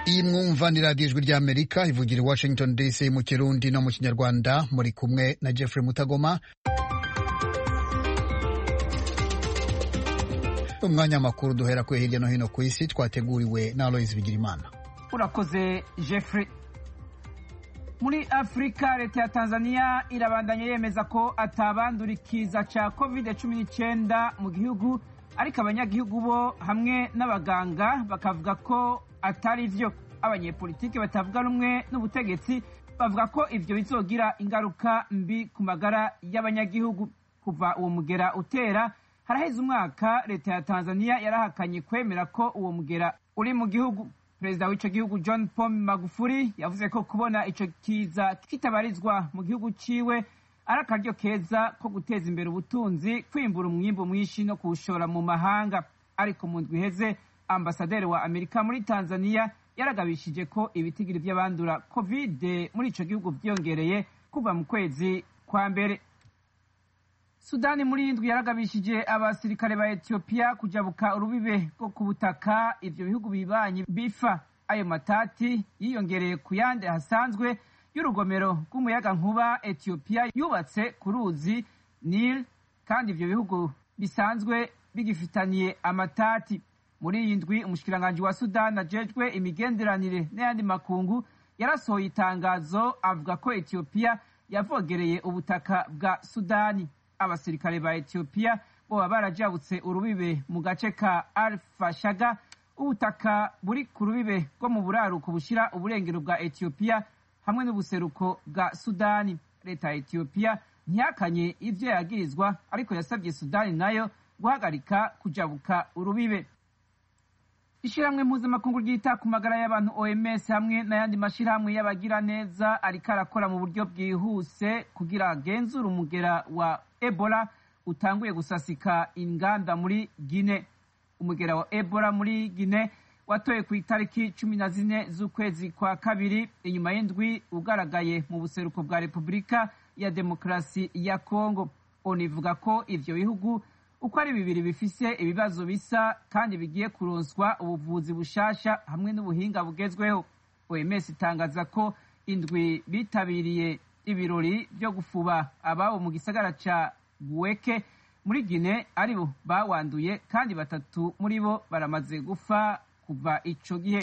iyi mwumva ni radiyo ijwi ry'amerika ivugira i washington dc mu kirundi no mu kinyarwanda muri kumwe na jeffrey mutagoma umwanya w'amakuru duhera kuri hirya no hino ku isi twateguriwe na aloyizi bigirimana urakoze jeffrey muri afurika leta ya tanzania irabandanya yemeza ko atabandura ikiza cya covid cumi n'icyenda mu gihugu ariko abanyagihugu bo hamwe n'abaganga bakavuga ko atari byo abanyepolitiki batavuga rumwe n'ubutegetsi bavuga ko ibyo bizogira ingaruka mbi ku magara y'abanyagihugu kuva uwo mugera utera haraheze umwaka leta ya tanzania yarahakanye kwemera ko uwo mugera uri mu gihugu perezida w'icyo gihugu john paul magufuli yavuze ko kubona icyo kiza kitabarizwa mu gihugu ciwe ari akaryo keza ko guteza imbere ubutunzi kwimbura umwimbu mwinshi no kuwushora mu mahanga ariko mu ndwi iheze ambasaderi wa amerika muri tanzania yaragabishije ko ibitigiri by'abandura covid muri icyo gihugu byiyongereye kuva mu kwezi kwa mbere sudani muri indwi yaragabishije abasirikare ba etiyopiya kujabuka urubibe rwo ku butaka ibyo bihugu bibanyi bifa ayo matati yiyongereye ku yandi hasanzwe y'urugomero rw'umuyaga nkuba etiyopiya yubatse ku ruzi nil kandi ibyo bihugu bisanzwe bigifitaniye amatati muri iyi ndwi umushikiranganji wa sudani ajejwe imigenderanire n'ayandi makungu yarasohoye itangazo avuga ko etiyopiya yavogereye ubutaka bwa sudani abasirikare ba etiyopiya boba barajabutse urubibe mu gace ka alfashaga ubutaka buri ku rubibe rwo mu buraruko bushyira uburengero bwa etiyopiya hamwe n'ubuseruko bwa sudani leta ya etiyopiya ntihakanye ibyo yagirizwa ariko yasabye sudani nayo guhagarika kujabuka urubibe ishyirahamwe mpuzamakungu ryita ku magara y'abantu oms hamwe n'ayandi mashyirahamwe y'abagiraneza ariko arakora mu buryo bwihuse kugira agenzure umugera wa ebola utanguye gusasika inganda muri gine umugera wa ebola muri gine watoye ku itariki cumi na zine z'ukwezi kwa kabiri inyuma y'indwi ugaragaye mu buseruko bwa repubulika ya demokarasi ya kongo onivuga ko ivyo bihugu uko ari bibiri bifise ibibazo bisa kandi bigiye kuronswa ubuvuzi bushasha hamwe n'ubuhinga bugezweho oms itangaza ko indwi bitabiriye ibirori byo gufuba ababo mu gisagara ca guweke muri gine aribo bawanduye kandi batatu muri bo baramaze gufa kuva ico gihe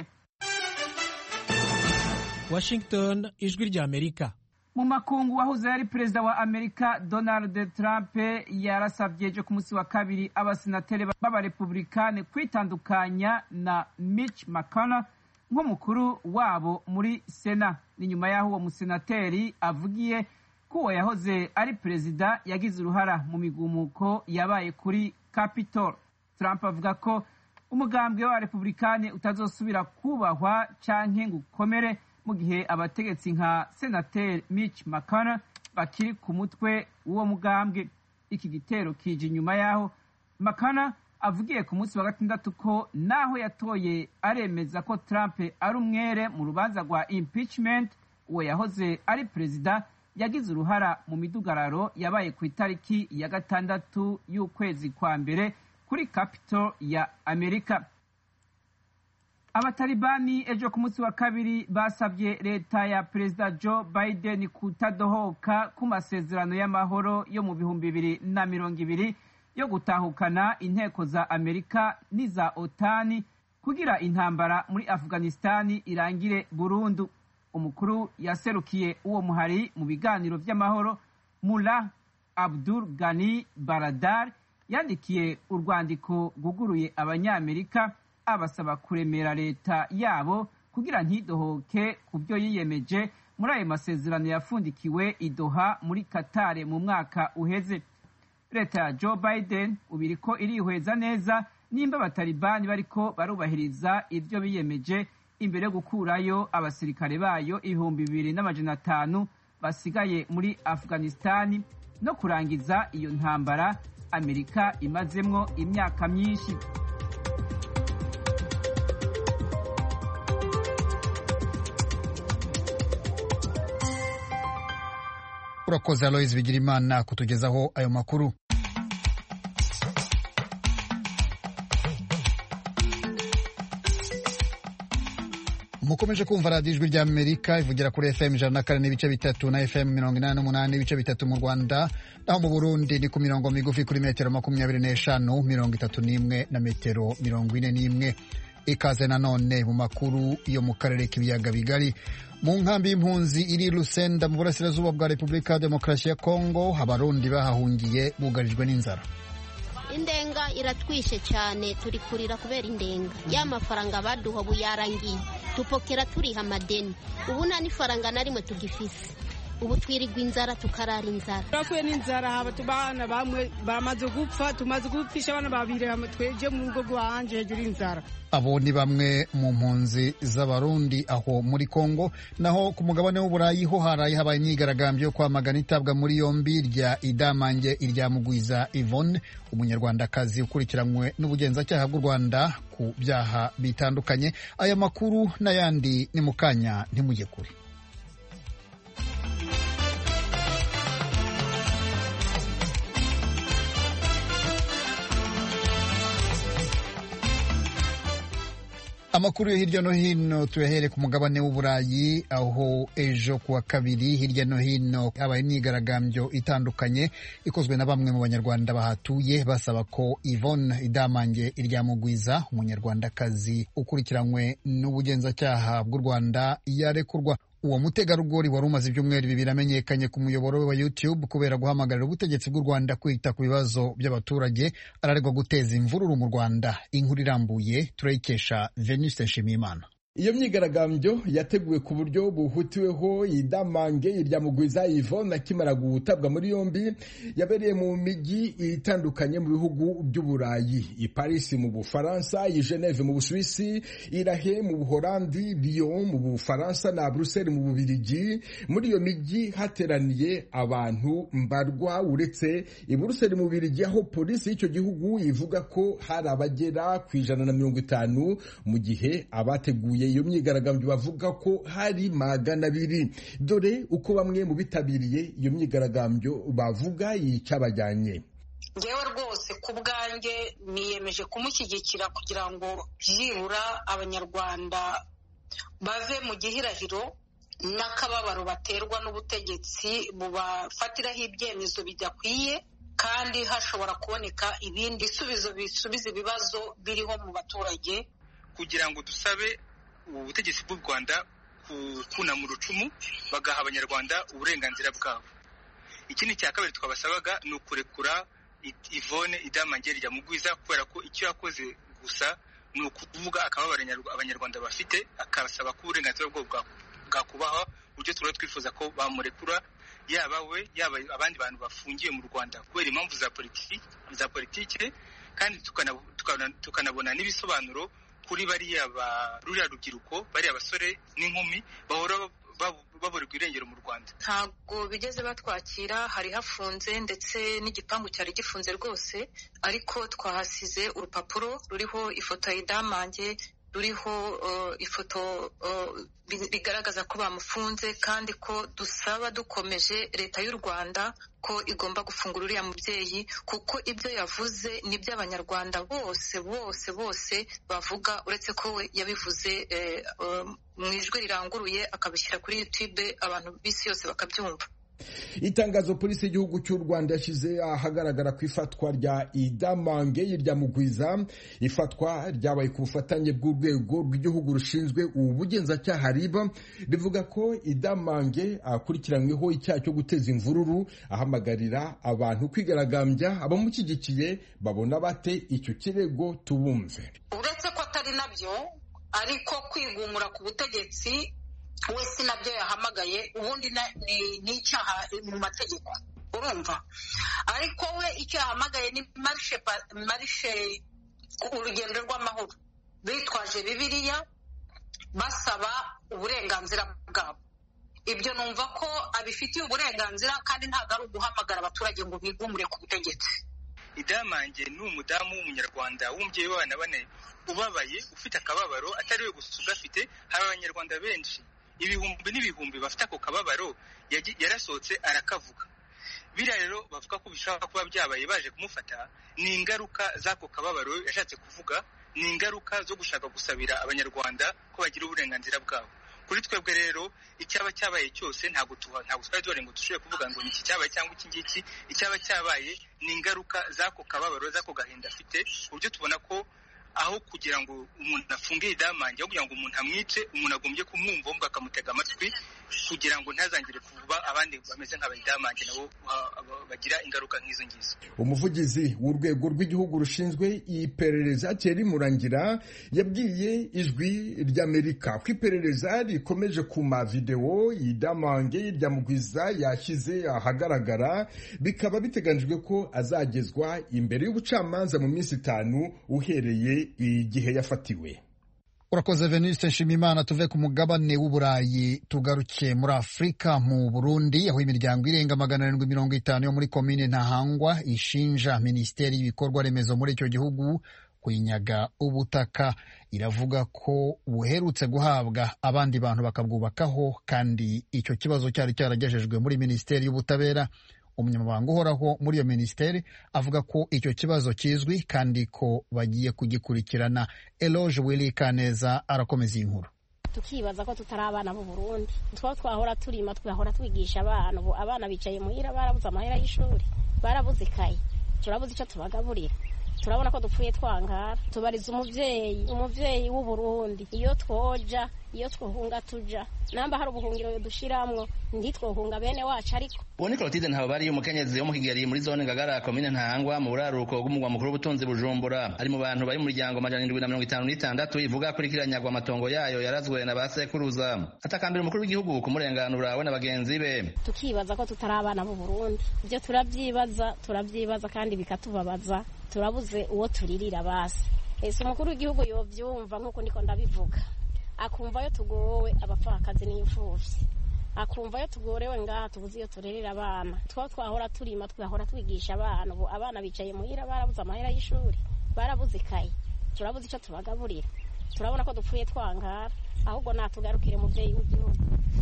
washington ijwi rya amerika mu makungu wahoze yari perezida wa amerika donald trump yarasabye ejo ku munsi wa kabiri abasenateri b'abarepublikani kwitandukanya na mitch mcconnell nk'umukuru wabo muri sena ni nyuma y'aho uwo musenateri avugiye ko uwo yahoze ari perezida yagize uruhara mu migumuko yabaye kuri capitol trump avuga ko umugambwe w'abarepublikani utazosubira kubahwa canke ngo ukomere mu gihe abategetsi nka senateri mitch mcconnell bakiri ku mutwe w'uwo mugambwe iki gitero kije inyuma y'aho mcconnell avugiye ku munsi wa gatandatu ko naho yatoye aremeza ko trump ari umwere mu rubanza rwa impeachment uwo yahoze ari perezida yagize uruhara mu midugararo yabaye ku itariki ya gatandatu y'ukwezi kwa mbere kuri capitol ya amerika abatalibani ejo ku munsi wa kabiri basabye leta ya perezida joe biden kutadohoka ku masezerano y'amahoro yo mu bihumbi bibiri na mirongo ibiri yo gutahukana inteko za amerika n'iza otani kugira intambara muri afghanistani irangire burundu umukuru yaserukiye uwo muhari mu biganiro by'amahoro mula abdul gani baradar yandikiye urwandiko rwuguruye abanyamerika abasaba kuremera leta yabo kugira ntidohoke ku byo yiyemeje muri ayo masezerano yafundikiwe idoha muri katare mu mwaka uheze leta ya joe biden ubu iriko irihweza neza nimba abatalibani bariko barubahiriza ibyo biyemeje imbere yo gukurayo abasirikare bayo ibihumbi bibiri n'amajana atanu basigaye muri afghanistani no kurangiza iyo ntambara amerika imazemwo imyaka myinshi urakoze aloyizi bigirimana kutugezaho ayo makuru mukomeje kumva radiyo ijwi ry'amerika ivugira kuri fm ijana na kane n'ibice bitatu na fm mirongo inani n'umunani n'ibice bitatu mu rwanda naho mu burundi ni ku mirongo migufi kuri metero makumyabiri n'eshanu mirongo itatu n'imwe na metero mirongo ine n'imwe ikaze nanone mu makuru yo mu karere k'ibiyaga bigari mu nkambi y'impunzi iri Lusenda mu burasirazuba bwa repubulika ya demokarasi ya kongo abarundi bahahungiye bugarijwe n'inzara indenga iratwishe cyane turi kurira kubera indenga ya mafaranga baduha ubu yarangiye tupokera turiha amadeni ubu nta n'ifaranga na rimwe tugifise ubu twirirwa inzara tukarara inzara turakuye n'inzara haba abana bamwe bamaze gupfa tumaze gupfisha abana babiri tweje mu rugo rwanje hejuru y'inzara abo ni bamwe mu mpunzi z'abarundi aho muri kongo naho ku mugabane w'uburayi ho haraye habaye imyigaragambyo yo kwamagana itabwa muri yombi rya idamange irya mugwiza Yvonne umunyarwandakazi ukurikiranywe n'ubugenzacyaha bw'u rwanda ku byaha bitandukanye aya makuru n'ayandi ni mu kanya ntimujye kure amakuru yo hirya no hino tuyahere ku mugabane w'uburayi aho ejo kuwa kabiri hirya no hino habaye imyigaragambyo itandukanye ikozwe na bamwe mu banyarwanda bahatuye basaba ko Yvonne Idamange Iryamugwiza umunyarwandakazi ukurikiranywe n'ubugenzacyaha bw'u Rwanda yarekurwa uwo mutegarugori wari umaze ibyumweru bibiri amenyekanye ku muyoboro we wa YouTube kubera guhamagarira ubutegetsi bw'u Rwanda kwita ku bibazo by'abaturage araregwa guteza imvururu mu Rwanda inkuru irambuye turayikesha Venuste Nshimiyimana iyo myigaragambyo yateguwe ku buryo buhutiweho idamange irya mugwiza Yvonne akimara gutabwa muri yombi yabereye mu mijyi itandukanye mu bihugu by'uburayi i Paris mu Bufaransa i Geneve mu Busuwisi i Rahe mu Buholandi Lyon mu Bufaransa na Bruxelles mu Bubirigi muri iyo mijyi hateraniye abantu mbarwa uretse i Bruxelles mu Bubirigi aho polisi y'icyo gihugu ivuga ko hari abagera ku ijana na mirongo itanu mu gihe abateguye iyo myigaragambyo bavuga ko hari magana abiri dore uko bamwe mu bitabiriye iyo myigaragambyo bavuga icyabajyanye ngewe rwose ku bwanjye niyemeje kumushyigikira kugira ngo byibura abanyarwanda bave mu gihirahiro n'akababaro baterwa n'ubutegetsi bubafatiraho ibyemezo bidakwiye kandi hashobora kuboneka ibindi bisubizo bisubiza ibibazo biriho mu baturage kugira ngo dusabe ubutegetsi bw'u rwanda kunama urucumu bagaha abanyarwanda uburenganzira bwabo ikindi cya kabiri twabasabaga ni ukurekura ivone idamange rya mugwiza kubera ko icyo yakoze gusa ni ukuvuga akababara abanyarwanda bafite akabasaba ko uburenganzira bwabo bwakubahwa uburyo tuba twifuza ko bamurekura yaba we yaba abandi bantu bafungiye mu rwanda kubera impamvu za politiki kandi tukanabona n'ibisobanuro kuri bariya ruriya rubyiruko bariya basore n'inkumi bahora baburirwa irengero mu rwanda ntabwo bigeze batwakira hari hafunze ndetse n'igipangu cyari gifunze rwose ariko twahasize urupapuro ruriho ifoto ya idamange ruriho ifoto bigaragaza ko bamufunze kandi ko dusaba dukomeje leta y'u rwanda ko igomba gufungura uriya mubyeyi kuko ibyo yavuze ni by'abanyarwanda bose bose bose bavuga uretse ko we yabivuze mu ijwi riranguruye akabishyira kuri yutube abantu b'isi yose bakabyumva itangazo polisi y'igihugu cy'u rwanda yashyize ahagaragara ku ifatwa rya idamange rya mugwiza ifatwa ryabaye ku bufatanye bw'urwego rw'igihugu rushinzwe ubugenzacyaha riba rivuga ko idamange akurikiranyweho icyaha cyo guteza imvururu ahamagarira abantu kwigaragambya abamushyigikiye babona bate icyo kirego tubumve uretse ko atari nabyo ariko kwigumura ku butegetsi we si nabyo yahamagaye ubundi ni icyaha mu mategeko urumva ariko we icyo yahamagaye ni marishe urugendo rw'amahoro bitwaje bibiliya basaba uburenganzira bwabo ibyo numva ko abifitiye uburenganzira kandi ntabwo ari uguhamagara abaturage ngo bigumure ku butegetsi idamange ni umudamu w'umunyarwanda w'umubyeyi w'abana bane ubabaye ufite akababaro atari we gusa ugafite hari abanyarwanda benshi ibihumbi n'ibihumbi bafite ako kababaro yarasohotse arakavuga biriya rero bavuga ko bishobora kuba byabaye baje kumufata ni ingaruka z'ako kababaro yashatse kuvuga ni ingaruka zo gushaka gusabira abanyarwanda ko bagira uburenganzira bwabo kuri twebwe rero icyaba cyabaye cyose ntabwo ntabwo twari duhari ngo dushobore kuvuga ngo ni iki cyabaye cyangwa iki ngiki icyaba cyabaye ni ingaruka z'ako kababaro z'ako gahinda afite ku buryo tubona ko aho kugira ngo umuntu afunge idamange aho kugira ngo umuntu amwice umuntu agombye kumwumva ahubwo akamutega amatwi kugira ngo ntazangire kuba abandi bameze nka bayidamange nabo bagira ingaruka nk'izo ngizo umuvugizi w'urwego rw'igihugu rushinzwe iperereza Thierry Murangira yabwiye ijwi ry'Amerika ko iperereza rikomeje ku mavidewo idamange rya mugwiza yashyize ahagaragara bikaba biteganyijwe ko azagezwa imbere y'ubucamanza mu minsi itanu uhereye igihe yafatiwe urakoze veniste nshimimana tuve ku mugabane w'uburayi tugaruke muri afurika mu burundi aho imiryango irenga magana arindwi mirongo itanu yo muri komine ntahangwa ishinja minisiteri y'ibikorwa remezo muri icyo gihugu kwinyaga ubutaka iravuga ko buherutse guhabwa abandi bantu bakabwubakaho kandi icyo kibazo cyari cyaragejejwe muri minisiteri y'ubutabera umunyamabanga uhoraho muri iyo minisiteri avuga ko icyo kibazo kizwi kandi ko bagiye kugikurikirana eloge wili kaneza arakomeza iyi nkuru tukibaza ko tutari abana b'u Burundi two twahora turima twahora twigisha abana ubu abana bicaye muhira barabuze amahera y'ishuri barabuze ikayi turabuze icyo tubagaburira turabona ko dupfuye twangara tubariza umuvyeyi umuvyeyi w'u Burundi iyo twoja iyo twohunga tuja namba hari ubuhungiro dushiramwo ntitwohunga bene wacu ariko uwo ni Clotilde Ntababari umukenyezi wo mu Kigeli muri zone Ngagara komine Ntahangwa mu buraruko bw'umugwa mukuru w'ubutunzi Bujumbura ari mu bantu bari mu muryango amajana indwi na mirongo itanu n'itandatu ivuga kuri kiranyagwa amatongo yayo yarazwe na ba sekuruza atakambira umukuru w'igihugu kumurenganura we na bagenzi be tukibaza ko tutari abana b'u Burundi ibyo turabyibaza turabyibaza kandi bikatubabaza turabuze uwo turirira basi ese umukuru w'igihugu yovyumva nk'uko ndiko ndabivuga akumva yo tugowe abapfakazi n'imfuvyi akumva yo tugorewe ngaha tubuze iyo turerera abana two twahora turima twahora twigisha abana ubu abana bicaye muhira barabuze amahera y'ishuri barabuze ikayi turabuze icyo tubagaburira turabona ko dupfuye twangara ahubwo natugarukire muvyeyi w'igihugu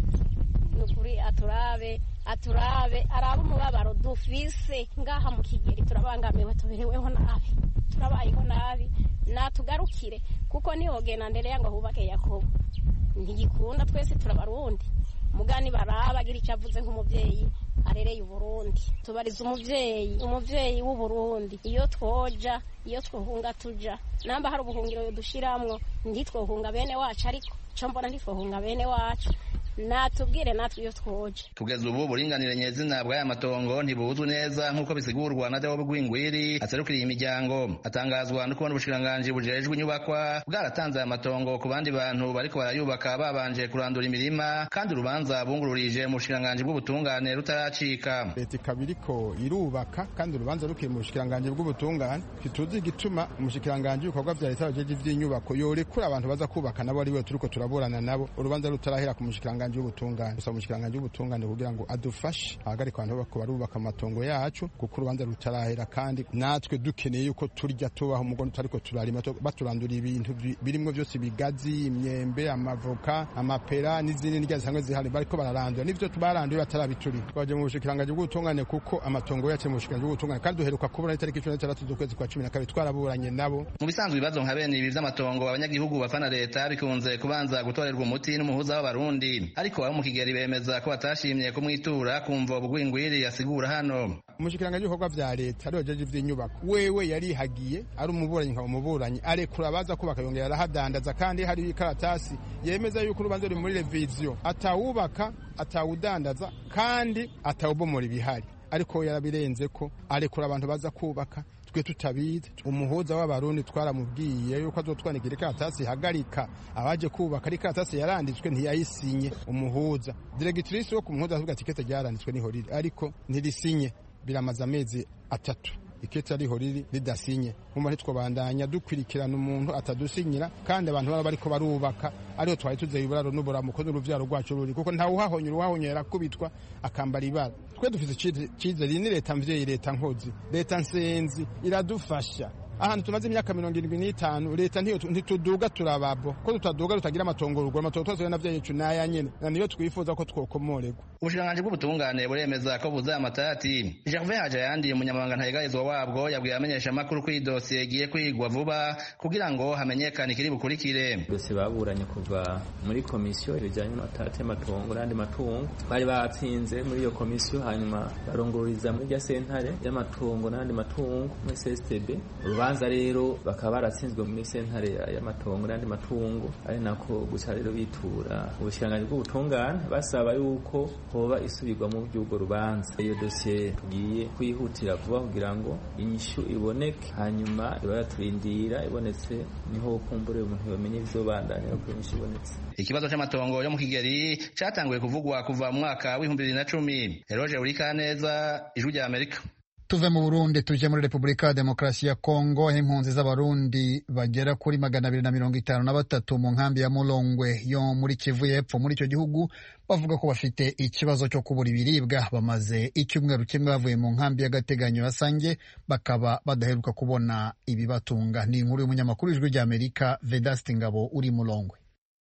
nukuri aturabe aturabe arabe umubabaro dufise ngaha mu kigeri turabangamiwe tubereweho nabi turabayeho nabi natugarukire kuko nihogena ndereya ngo hubake yakobo ntigikunda twese turabarundi mugani baraba agira icyo avuze nk'umuvyeyi arereye uburundi tubariza umuvyeyi umuvyeyi w'uburundi iyo twoja iyo twohunga tuja namba hari ubuhungiro dushiramwo ntitwohunga bene wacu ariko co mbona ntitwohunga bene wacu natubwire natwe iyo twoje kugeza ubu buringanire nyezina bw'aya matongo ntibuzwi neza nk'uko bisigurwa na Deo Bwingwiri aserukiriye imiryango atangazwa no kubona ubushikiranganji bujejwe inyubakwa bwaratanze aya matongo ku bandi bantu bariko barayubaka babanje kurandura imirima kandi urubanza bungururije mu bushikiranganji bw'ubutungane rutaracika leta ikaba iriko irubaka kandi urubanza rukiri mu bushikiranganji bw'ubutungane ntituzi igituma umushikiranganji w'ibikorwa vya leta bajeje ivy'inyubako yorekura abantu baza kubaka nabo ari we turiko turaburana nabo urubanza rutarahera ku mushikiranganji umushikiranganji w'ubutungane gusa umushikiranganji w'ubutungane kugira ngo adufashe ahagarika abantu bako barubaka amatongo yacu kuko urubanza rutarahera kandi natwe dukeneye yuko turya tubaho umugono tutariko turarima baturandura ibintu birimwo byose ibigazi imyembe amavoka amapera n'izindi ndya zisanzwe zihari bariko bararandura n'ivyo baranduye batarabiturira twaje mu bushikiranganji bw'ubutungane kuko amatongo yacu mu bushikiranganji bw'ubutungane kandi duheruka kubura itariki cumi n'itandatu z'ukwezi kwa cumi na kabiri twaraburanye nabo mu bisanzwe ibibazo nka bene ibi vy'amatongo abanyagihugu bafana leta bikunze kubanza gutorerwa umuti n'umuhuza w'abarundi ariko abo mu kigeri bemeza ko batashimye kumwitura kumva ubugwingwiri yasigura hano umushikiranganji w'ibikorwa vya leta ariwe jeje ivy'inyubako wewe yarihagiye ari umuburanyi nkaba umuburanyi arekura abaza kubaka yongera arahadandaza kandi hari ikaratasi yemeza yuko urubanza ruri muri reviziyo atawubaka atawudandaza kandi atawubomora ibihari ariko yarabirenze ko arekura abantu baza kubaka twe tutabizi umuhuza w'abarundi twaramubwiye yuko azotwandikira ikaratasi ihagarika abaje kubaka ari ikaratasi yaranditswe ntiyayisinye umuhuza diregitirisi wo ku muhuza avuga ati ikete ryaranditswe niho riri ariko ntirisinye biramaze amezi atatu ikete ariho riri ridasinye nkumva ntitwobandanya dukurikirana umuntu atadusinyira kandi abantu baba bariko barubaka ariho twari tuzeye iburaro n'uburamuko n'uruvyaro rwacu ruri kuko ntawe uhahonyera uhahonyera arakubitwa akambara ibara twe dufite icizere ni leta mvyeyi leta nkozi leta nsenzi iradufasha ahantu tumaze imyaka mirongo irindwi n'itanu leta ntituduga turababo ko tutaduga tutagira amatongo ruguru amatongo twose navyo yecu naya nyene na niyo twifuza ko twokomorerwa ubushikiranganji bw'ubutungane buremeza ko buzaye amatati gervin hajayandi umunyamabanga ntayegayezwa wabwo yabwiye amenyesha amakuru ko iyi dosiye igiye kwigwa vuba kugira ngo hamenyekane ikiri bukurikire dosiye baburanye kuva muri komisiyo rijyanye n'amatati y'amatongo n'andi matungo bari batsinze muri iyo komisiyo hanyuma barongoruriza muri rya sentare y'amatungo n'andi matungo muri CSTB urubanza rero bakaba baratsinzwe muri sentare y'amatongo n'andi matungo ari nako guca rero bitura ubushikiranganji bw'ubutungane basaba yuko hoba isubirwa mu by'ubwo rubanza iyo dosiye tugiye kuyihutira vuba kugira ngo inyishu iboneke hanyuma iba yaturindira ibonetse niho kumbure umuntu yamenye ibizobandanya ko inyishu ibonetse ikibazo c'amatongo yo mu kigeri catanguye kuvugwa kuva mu mwaka w'ibihumbi bibiri na cumi eroge urikaneza ijwi rya amerika tuve mu burundi tuje muri repubulika ya demokarasi ya kongo aho impunzi z'abarundi bagera kuri magana abiri na mirongo itanu na batatu mu nkambi ya mulongwe yo muri kivu y'epfo muri icyo gihugu bavuga ko bafite ikibazo cyo kubura ibiribwa bamaze icyumweru kimwe bavuye mu nkambi y'agateganyo ya sange bakaba badaheruka kubona ibibatunga ni inkuru y'umunyamakuru w'ijwi ry'amerika vedasti ngabo uri mulongwe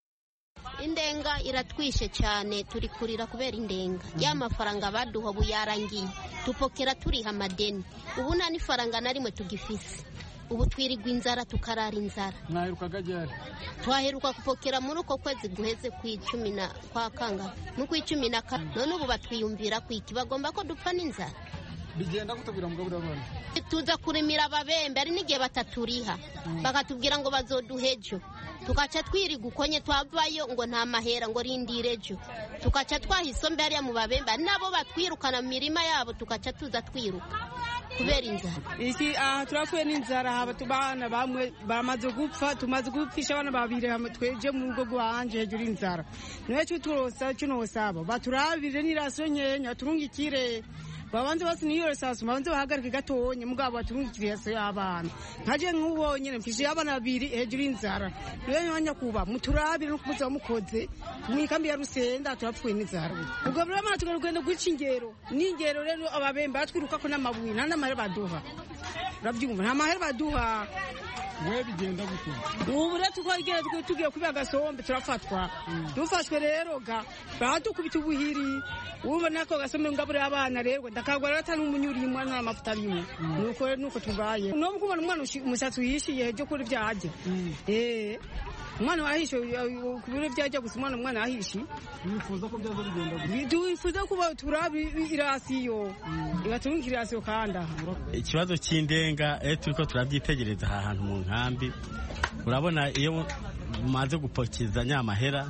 indenga iratwishe cyane turi kurira kubera indenga ya mafaranga baduha ubu yarangiye tupokera turiha amadeni ubu nta n'ifaranga na rimwe tugifise ubu twirirwa inzara tukarara inzara mwaherukaga ryari twaheruka kupokera muri uko kwezi guheze ku icumi na kwa kanga no ku icumi na kane none ubu batwiyumvira ku iki bagomba ko dupfa n'inzara bigenda kutabwira mugabura abana tuza kurimira ababembe ari n'igihe bataturiha bakatubwira ngo bazoduhe ejo tukaca twiriga ukonye twavayo ngo nta mahera ngo rindire ejo tukaca twaha isombe hariya mu babembe ari nabo batwirukana mu mirima yabo tukaca tuza twiruka kubera inzara iki aha turapfuye n'inzara haba tubana bamwe bamaze gupfa tumaze gupfisha abana babiri tweje mu rugo rwanje hejuru y'inzara niwe cuturosa cunosaba baturabire n'irasiyo nkenya turungikire babanze basi niyo resasu babanze bahagarike gatonye mugabo baturungikire yaso y'abana nkaje nk'ubonye mfishe abana babiri hejuru y'inzara niwe mwanya kuba muturabire no kumuza mukoze mu ikambi ya Rusenda turapfuye n'inzara ubwo buri abana tugarugenda guca ingero n'ingero rero ababembe batwiruka ko n'amabuye nta n'amahera baduha urabyumva nta mahera baduha we bigenda gute ubu rero tukagera tugiye kubiha agasombe turafatwa dufashwe rero ga baradukubita ubuhiri wumva nako gasombe ngaburira abana rero ndakagwara ata n'umunyurimo nta mavuta arimo nuko rero nuko tubaye no kubona umwana umushatsi uhishiye byo kuri byajya eh umwana wahishe ku biro byajya gusa umwana umwana wahishe wifuza ko byaza bigenda gute wifuza kuba turabi irasiyo ibatunga irasiyo kandi aha ikibazo cy'indenga iyo turi ko turabyitegereza aha hantu mu nkambi urabona iyo umaze gupokeza nyamahera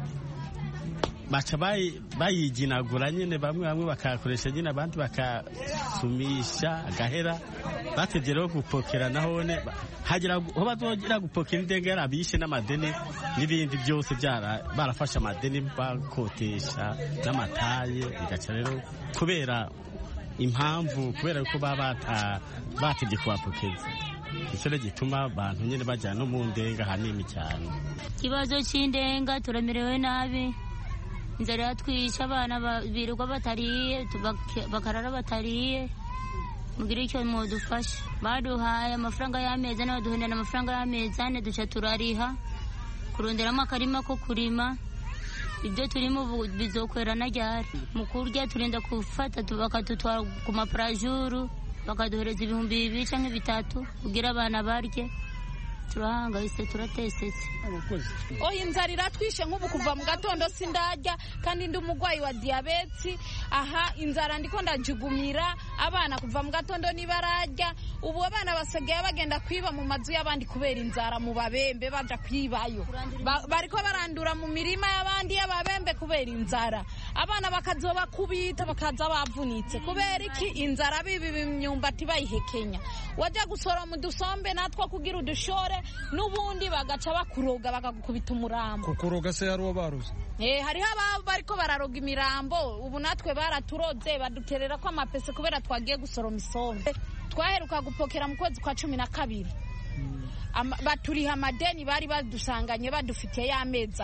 baca bayiginagura nyine bamwe bamwe bakayakoresha nyine abandi bakasumisha agahera batebye rero gupokera nahone hagera aho bazongera gupokera indenga yarabishe n'amadeni n'ibindi byose barafashe amadeni bakotesha n'amataye bigaca rero kubera impamvu kubera ko baba batebye kubapokeza icyo gituma abantu nyine bajyana no mu ndenga hanini cyane ikibazo cy'indenga turamerewe nabi inzara yatwishe abana birirwa batariye bakarara batariye mugire icyo mudufasha baduhaye amafaranga y'amezi ane baduhendana amafaranga y'amezi ane duca turariha kuronderamo akarima ko kurima ibyo turimo ubu bizokwera na ryari mu kurya turinda gufata bakadutwara ku maparajuru bakaduhereza ibihumbi bibiri cyangwa bitatu kugira abana barye turahangayitse turatesetse oya inzara iratwishe nk'ubu kuva mu gatondo sindarya kandi ndi umurwayi wa diyabeti aha inzara ndiko ndajugumira abana kuva mu gatondo ntibararya ubu abana basigaye bagenda kwiba mu mazu y'abandi kubera inzara mu babembe baja kwibayo bariko barandura mu mirima y'abandi y'ababembe kubera inzara abana bakazoba kubita bakaza bavunitse kubera iki inzara bibi imyumbati bayihekenya wajya gusoroma udusombe natwo kugira udushore n'ubundi bagaca bakuroga bakagukubita umurambo kukuroga se hari uwo baruze Eh, hariho ababa bariko bararoga imirambo ubu natwe baraturoze baduterera ko amapese kubera twagiye gusoroma isombe twaheruka gupokera mu kwezi kwa cumi na kabiri Ama- baturiha amadeni bari badusanganye badufitiye y'amezi ane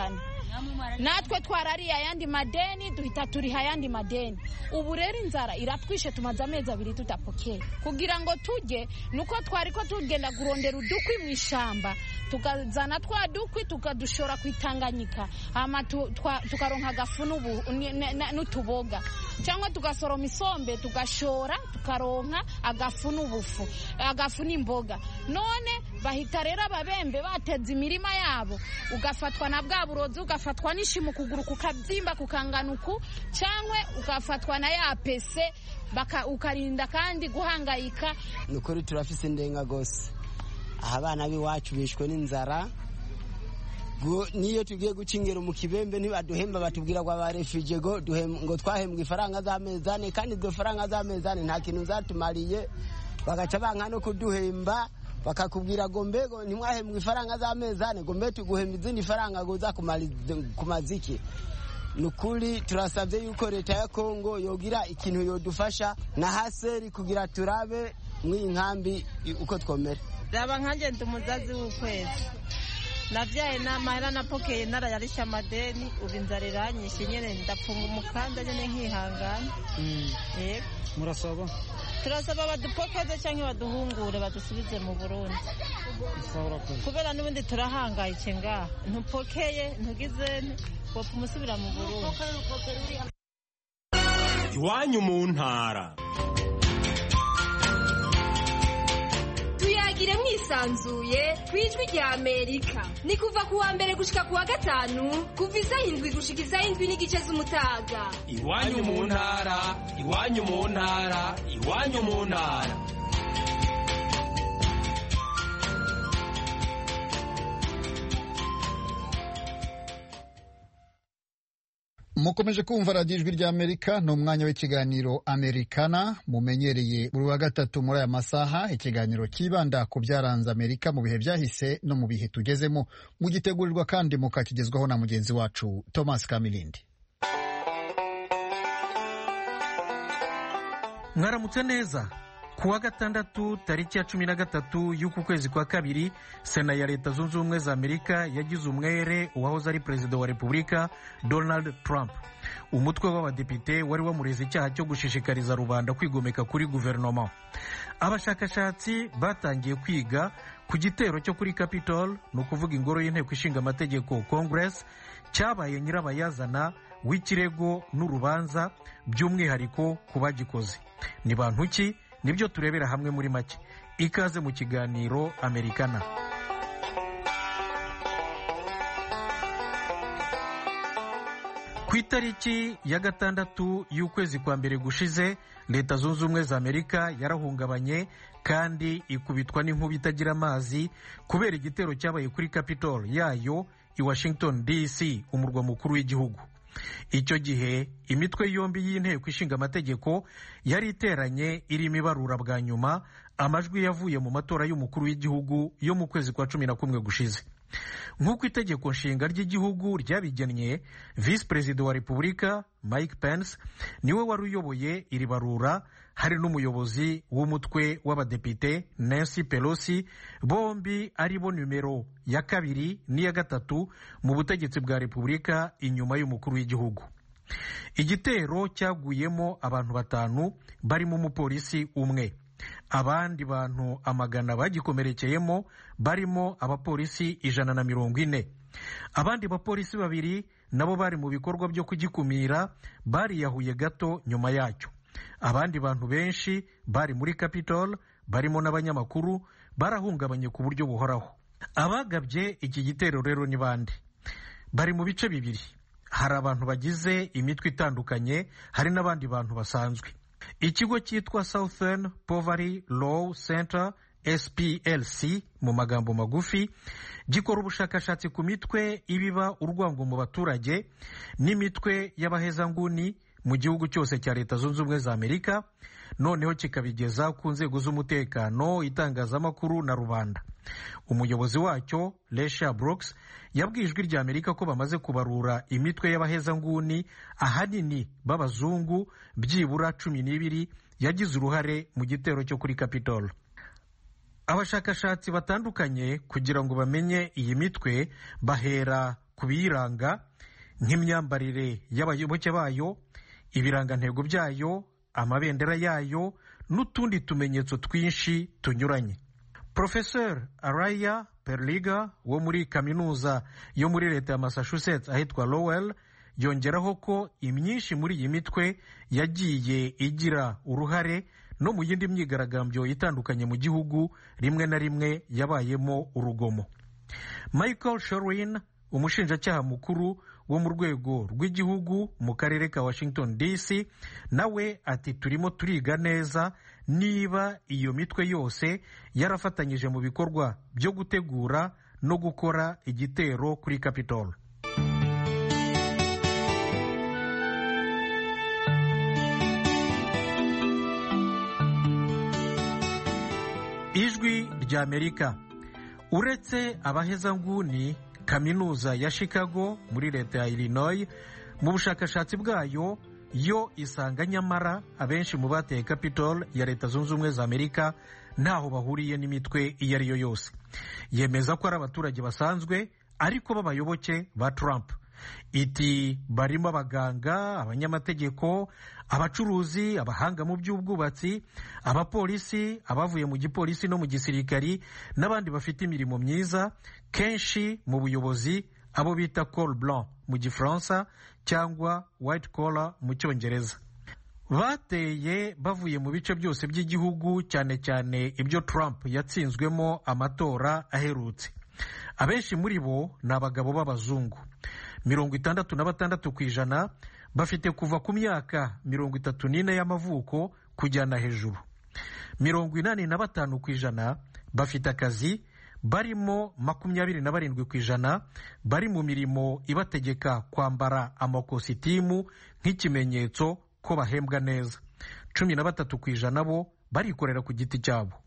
natwe twarariye ayandi madeni duhita turiha ayandi madeni ubu rero inzara iratwishe tumaze amezi abiri tudapokeye kugira ngo tujye nuko twari ko tugenda kurondera udukwi mu ishamba tukazana twa dukwi tukadushora ku itanganyika hama tukaronka agafu n'utuboga cyangwa tugasoroma isombe tugashora tukaronka agafu n'ubufu agafu n'imboga none bahita rero ababembe bateza imirima yabo ugafatwa na bwa burozi ugafatwa n'ishimu ukuguru kukabyimba kukanganuku cyangwa ugafatwa na ya pese ukarinda kandi guhangayika ni ukuri turafise indenga gose aha abana b'iwacu bishwe n'inzara niyo tugiye guca ingero mu kibembe ntibaduhemba batubwira ngo abarefije ngo twahembwa ifaranga z'amezi ane kandi izo faranga z'amezi ane nta kintu zatumariye bagaca banka no kuduhemba bakakubwira ngo mbego ntimwahembwa ifaranga z'amezi ane ngo mbe tuguhemba izindi faranga ngo uza kumaza iki ni ukuri turasabye yuko leta ya kongo yogira ikintu yodufasha na haseri kugira turabe mw'iyi nkambi uko twomera raba nkanjye ndi umuzazi w'ukwezi nabyaye n'amahera napokeye narayarisha amadeni ubu inzara iranyishe nyine ndapfunga umukanda nyine nkihangana murasaba turasaba badupokeze cyangwa baduhungure badusubize mu burundi kubera n'ubundi turahangayike ngaha ntupokeye ntugizene wapfa umusubira mu burundi iwanyu mu ntara tuyagire mwisanzuye ku ijwi rya amerika ni kuva ku wa mbere gushika ku wa gatanu kuva isaha indwi gushika isaha indwi n'igice z'umutaga iwanyu mu ntara iwanyu mu ntara iwanyu mu ntara mukomeje kumva radiyo ijwi rya amerika ni umwanya w'ikiganiro amerikana mumenyereye buri wa gatatu muri aya masaha ikiganiro cyibanda ku byaranze amerika mu bihe byahise no mu bihe tugezemo mugitegurirwa kandi mukakigezwaho na mugenzi wacu thomas kamilindi mwaramutse neza ku wa gatandatu tariki ya cumi na gatatu y'uku kwezi kwa kabiri sena ya leta zunze ubumwe za amerika yagize umwere uwahoze ari perezida wa repubulika donald trump umutwe w'abadepite wari wamureze icyaha cyo gushishikariza rubanda kwigomeka kuri guverinoma abashakashatsi batangiye kwiga ku gitero cyo kuri capitol ni ukuvuga ingoro y'inteko ishinga amategeko congress cyabaye nyirabayazana w'ikirego n'urubanza by'umwihariko ku bagikoze ni bantu ki nibyo turebera hamwe muri make ikaze mu kiganiro amerikana ku itariki ya gatandatu y'ukwezi kwa mbere gushize leta zunze ubumwe za amerika yarahungabanye kandi ikubitwa n'inkuba itagira amazi kubera igitero cyabaye kuri capitol yayo i washington dc umurwa mukuru w'igihugu icyo gihe imitwe yombi y'inteko ishinga amategeko yari iteranye irimo ibarura bwa nyuma amajwi yavuye mu matora y'umukuru w'igihugu yo mu kwezi kwa cumi na kumwe gushize nk'uko itegeko nshinga ry'igihugu ryabigennye visi perezida wa repubulika mike pence niwe wari uyoboye iri barura hari n'umuyobozi w'umutwe w'abadepite nancy pelosi bombi ari bo nimero ya kabiri n'iya gatatu mu butegetsi bwa repubulika inyuma y'umukuru w'igihugu igitero cyaguyemo abantu batanu barimo umupolisi umwe abandi bantu amagana bagikomerekeyemo barimo abapolisi ijana na mirongo ine abandi bapolisi babiri nabo bari mu bikorwa byo kugikumira bariyahuye gato nyuma yacyo abandi bantu benshi bari muri capitol barimo n'abanyamakuru barahungabanye ku buryo buhoraho abagabye iki gitero rero ni bande bari mu bice bibiri hari abantu bagize imitwe itandukanye hari n'abandi bantu basanzwe ikigo cyitwa southern poverty law center splc mu magambo magufi gikora ubushakashatsi ku mitwe ibiba urwango mu baturage n'imitwe y'abahezanguni mu gihugu cyose cya leta zunze ubumwe za amerika noneho kikabigeza ku nzego z'umutekano itangazamakuru na rubanda umuyobozi wacyo lesha brooks yabwiye ijwi rya amerika ko bamaze kubarura imitwe y'abahezanguni ahanini b'abazungu byibura cumi n'ibiri yagize uruhare mu gitero cyo kuri capitol abashakashatsi batandukanye kugira ngo bamenye iyi mitwe bahera ku biyiranga nk'imyambarire y'abayoboke bayo ibirangantego byayo amabendera yayo n'utundi tumenyetso twinshi tunyuranye Professor araya perliga wo muri kaminuza yo muri leta ya massachusetts ahitwa lowell yongeraho ko imyinshi muri iyi mitwe yagiye igira uruhare no mu yindi myigaragambyo itandukanye mu gihugu rimwe na rimwe yabayemo urugomo michael shorin umushinjacyaha mukuru wo mu rwego rw'igihugu mu karere ka washington dc nawe ati turimo turiga neza niba iyo mitwe yose yarafatanyije mu bikorwa byo gutegura no gukora igitero kuri capitol ijwi ry'amerika uretse abahezanguni kaminuza ya chicago muri leta ya illinois mu bushakashatsi bwayo yo isanga nyamara abenshi mu bateye capitol ya leta zunze ubumwe za amerika ntaho bahuriye n'imitwe iyo ari yo yose yemeza ko ari abaturage basanzwe ariko b'abayoboke ba trump iti barimo abaganga abanyamategeko abacuruzi abahanga mu by'ubwubatsi abapolisi abavuye mu gipolisi no mu gisirikari n'abandi bafite imirimo myiza kenshi mu buyobozi abo bita col blanc mu gifaransa cyangwa white collar mu cyongereza bateye bavuye mu bice byose by'igihugu cyane cyane ibyo trump yatsinzwemo amatora aherutse abenshi muri bo ni abagabo b'abazungu mirongo itandatu na batandatu ku ijana bafite kuva ku myaka mirongo itatu n'ine y'amavuko kujyana hejuru mirongo inani na batanu ku ijana bafite akazi barimo makumyabiri na barindwi ku ijana bari mu mirimo ibategeka kwambara amakositimu nk'ikimenyetso ko bahembwa neza cumi na batatu ku ijana bo barikorera ku giti cyabo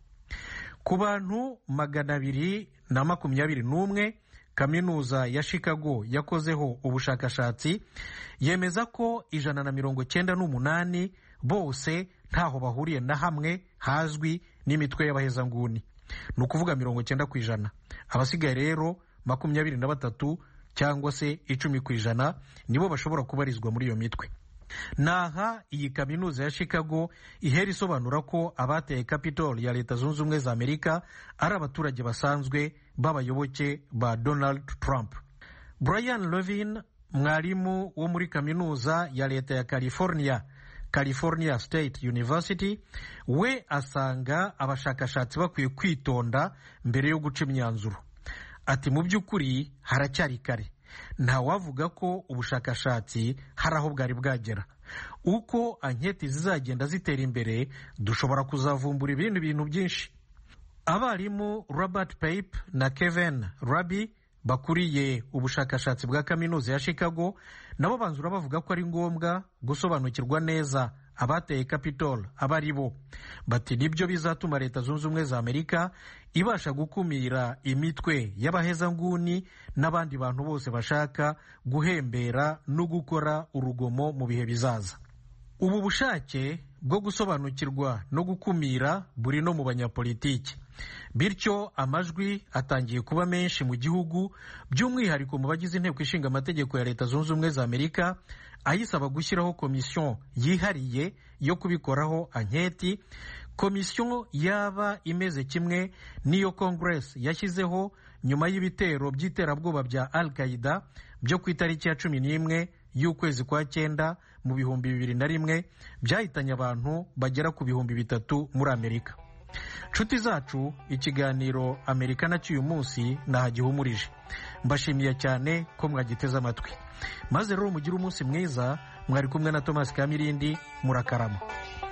ku bantu magana abiri na makumyabiri n'umwe kaminuza ya chicago yakozeho ubushakashatsi yemeza ko ijana na mirongo cyenda n'umunani bose ntaho bahuriye na hamwe hazwi n'imitwe y'abahezanguni ni ukuvuga mirongo cyenda ku ijana abasigaye rero makumyabiri na batatu cyangwa se icumi ku ijana nibo bashobora kubarizwa muri iyo mitwe naha iyi kaminuza ya chicago ihera isobanura ko abateye capitol ya leta zunze ubumwe za amerika ari abaturage basanzwe b'abayoboke ba donald trump brian levin mwarimu wo muri kaminuza ya leta ya california california state university we asanga abashakashatsi bakwiye kwitonda mbere yo guca imyanzuro ati mu by'ukuri haracyari kare ntawavuga ko ubushakashatsi hari aho bwari bwagera uko anketi zizagenda zitera imbere dushobora kuzavumbura ibindi bintu byinshi abarimu robert pape na kevin rabi bakuriye ubushakashatsi bwa kaminuza ya chicago nabo banzura bavuga ko ari ngombwa gusobanukirwa neza abateye capitol aba ari bo bati nibyo bizatuma leta zunze ubumwe za amerika ibasha gukumira imitwe y'abahezanguni n'abandi bantu bose bashaka guhembera no gukora urugomo mu bihe bizaza ubu bushake bwo gusobanukirwa no gukumira buri no mu banyapolitiki bityo amajwi atangiye kuba menshi mu gihugu by'umwihariko mu bagize inteko ishinga amategeko ya leta zunze ubumwe za amerika ayisaba gushyiraho komisiyo yihariye yo kubikoraho anketi komisiyo yaba imeze kimwe n'iyo congress yashyizeho nyuma y'ibitero by'iterabwoba bya al qaida byo ku itariki ya cumi n'imwe y'ukwezi kwa cyenda mu bihumbi bibiri na rimwe byahitanye abantu bagera ku bihumbi bitatu muri amerika nshuti zacu ikiganiro amerika nacyo uyu munsi nahagihumurije mbashimiye cyane ko mwagiteze amatwi maze rero mugire umunsi mwiza mwari kumwe na thomas kamirindi murakarama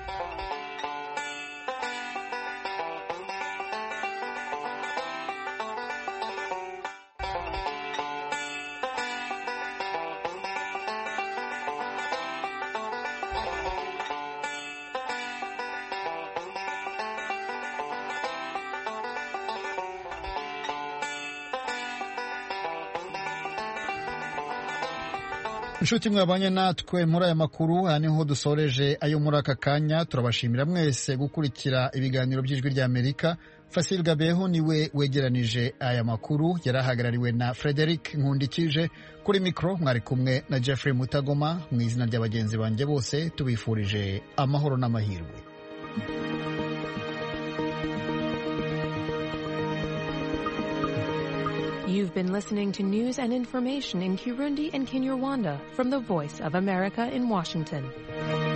inshuti mwabanye natwe muri aya makuru aha niho dusoreje ayo muri aka kanya turabashimira mwese gukurikira ibiganiro by'ijwi ry'amerika Fasil Gabeho niwe wegeranije aya makuru yari ahagarariwe na Frederic Nkundikije kuri mikoro mwari kumwe na Jeffrey Mutagoma mu izina rya bagenzi banjye bose tubifurije amahoro n'amahirwe You've been listening to news and information in Kirundi and Kinyarwanda from the Voice of America in Washington.